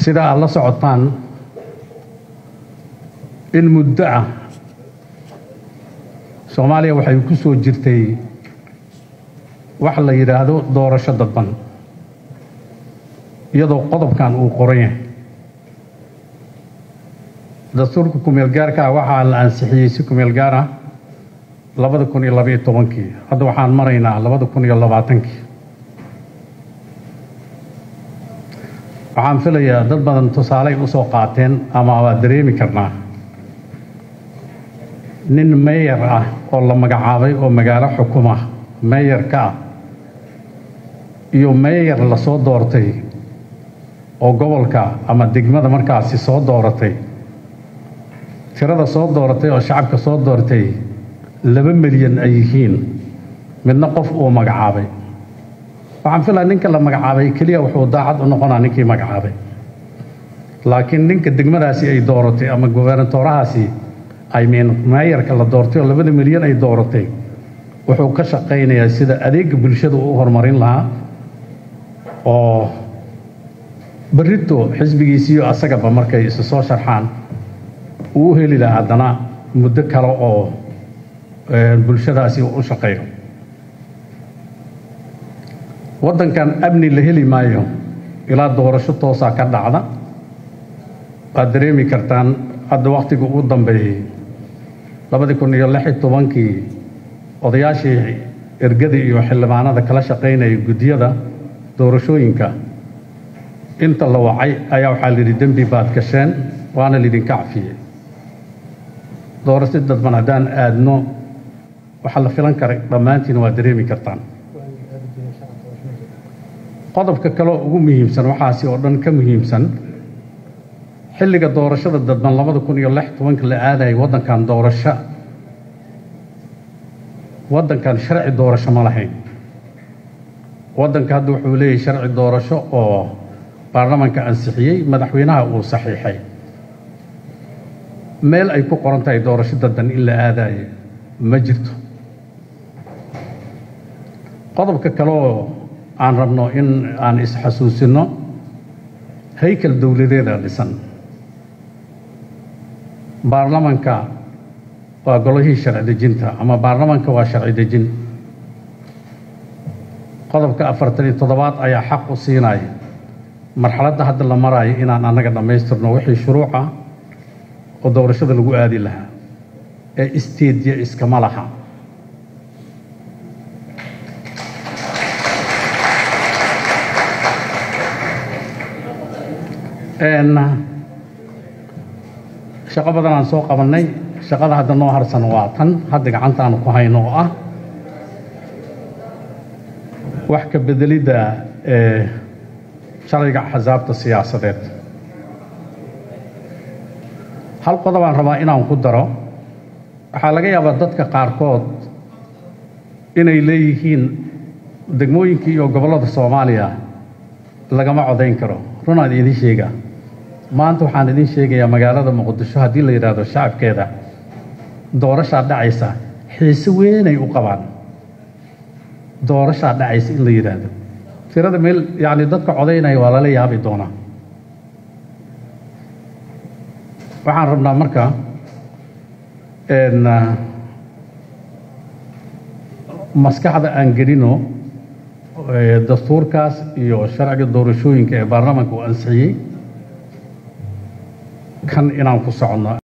sida aad la socotaan in muddo ah soomaaliya waxay ku soo jirtay wax la yidhaahdo doorasho dadban iyadoo qodobkan uu qoran yahay dastuurka kumeel gaarka ah waxaa la ansixiyey si kumeel gaar ah labada kun iyo labaiyo tobankii hadda waxaan maraynaa labada kun iyo labaatankii waxaan filayaa dad badan tusaaley u soo qaateen ama waa dareemi karnaa nin meeyar ah oo la magacaabay oo magaalo xukuma meeyarka ah iyo meeyar lasoo doortay oo gobolka ama degmada markaasi soo dooratay tirada soo dooratay oo shacabka soo doortay laba milyan ay yihiin midna qof uu magacaabay waxaan filaa ninka la magacaabay keliya wuxuu daacad u noqonaa ninkii magacaabay laakiin ninka degmadaasi ay dooratay ama gobernatorahaasi ay miin meeyarka la doortay oo labada milyan ay dooratay wuxuu ka shaqaynayaa sida adeega bulshada u horumarin lahaa oo berrito xisbigiisiiyo asagaba markay isu soo sharxaan uu u heli lahaa haddana muddo kale oo bulshadaasi u shaqeeyo waddankan amni la heli maayo ilaa doorasho toosaa ka dhacda waad dareemi kartaan hadda wakhtiga ugu dambeeyey labadii kun iyo lix iyo tobankii odayaashii ergada iyo xildhibaanada kala shaqaynaya guddiyada doorashooyinka inta la wacay ayaa waxaa layidhi dembi baad gasheen waana laydinka cafiyey doorasho dadban haddaan aadno waxaa la filan karay dhammaantiin waa dareemi kartaan qodobka kaleo ugu muhiimsan waxaasi oo dhan ka muhiimsan xilliga doorashada dadban labada kun iyo lix tobanka la aadayay waddankan doorasho waddankan sharci doorasho ma lahayn waddanka hadda wuxuu leeyahay sharci doorasho oo baarlamaanka ansixiyey madaxweynaha uu saxiixay meel ay ku qoran tahay doorasho dadban in la aadayo ma jirto qodobka kaleoo aan rabno in aan isxasuusino haykal dowladeeda dhisan baarlamanka waa golihii sharci dejinta ama baarlamanka waa sharci dejin qodobka afartan iyo toddobaad ayaa xaq u siinaya marxaladda hadda la maraayo inaan annaga dhammaystirno wixii shuruuc ah oo doorashada lagu aadi lahaa ee isteedya iskama laha shaqo badan aan soo qabannay shaqada hadda noo harsan waa tan hadda gacantaanu ku hayno oo ah wax ka bedelidda sharciga axsaabta siyaasadeed hal qodobaan rabaa inaan ku daro waxaa laga yaabaa dadka qaarkood inay leeyihiin degmooyinkii iyo gobollada soomaaliya lagama codayn karo runaan idiin sheegaa maanta waxaan idiin sheegayaa magaalada muqdisho haddii la yidhaahdo shacabkeeda doorashaa dhacaysa xiise weynay u qabaan doorashaa dhacaysa in la yidhaahdo tirada meel yacni dadka codaynaya waa lala yaabi doonaa waxaan rabnaa marka maskaxda aan gelino dastuurkaas iyo sharciga doorashooyinka ee baarlamaanka uu ansixiyey kan inaan ku soconno